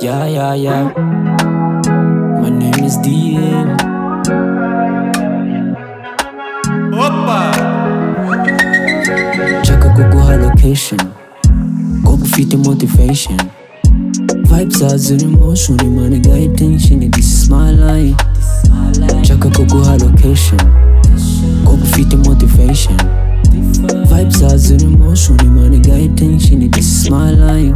Yeah, yeah, yeah. My name is DM. Nshaka kuguha location. Kuba ufite motivation. Vibes are zero emotion. Money got attention. This is my life. Nshaka kuguha location. Kuba ufite motivation. Vibes are zero emotion. Money got attention. This is my life.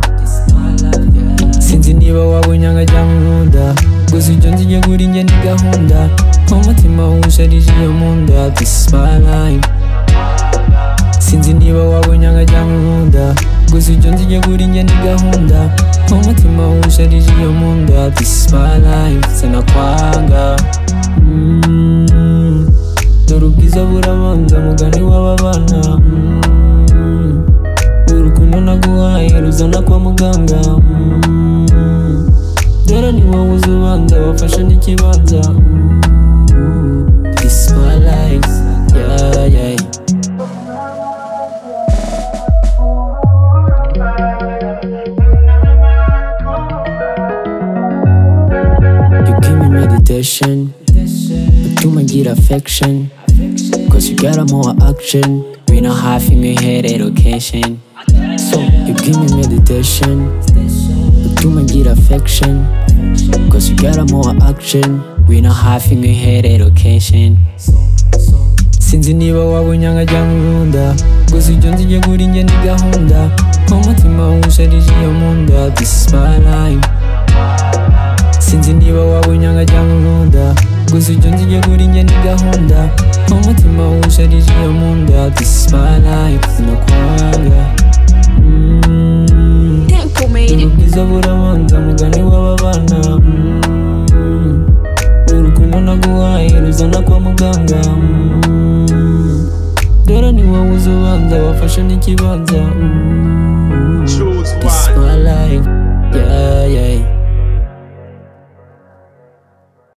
sinzi niba waba unyanga cyangwa unkunda gusa ibyo nzi njye kuri njye ni gahunda nk'umutima wusharije iyo munda this is my life sinzi niba waba unyanga cyangwa unkunda gusa ibyo nzi njye kuri njye ni gahunda nk'umutima wusharije iyo munda this is my life sinakwanga Mm. dore ubwiza burabanza mugani w'ababana Mm. urukundo naguhaye ruzana kwa muganga Mm. dore ni wowe uzi ubanza wafashe n'ikibanza Mm. This is my life. Yeah, yeah. You give me meditation utuma ngira affection cause you got more action bino hafi nk'iherero location so you give me meditation utuma ngira affection cause you got more action bino hafi nk'iherero location sinzi niba waba unyanga cyangwa unkunda gusa ibyo nzi njye kuri njye ni gahunda nk'umutima wusharije iyo munda this is my life sinzi niba waba unyanga cyangwa unkunda gusa ibyo nzi njye kuri njye ni gahunda nk'umutima wusharije iyo munda this is my life sinakwanga Mm. ubwiza burabanza mugani w'ababana Mm. urukundo naguhaye ruzana kwa muganga Mm. dore ni wowe uzi ubanza wafashe n'ikibanza Mm. Choose This is one. my life, yeah, yeah.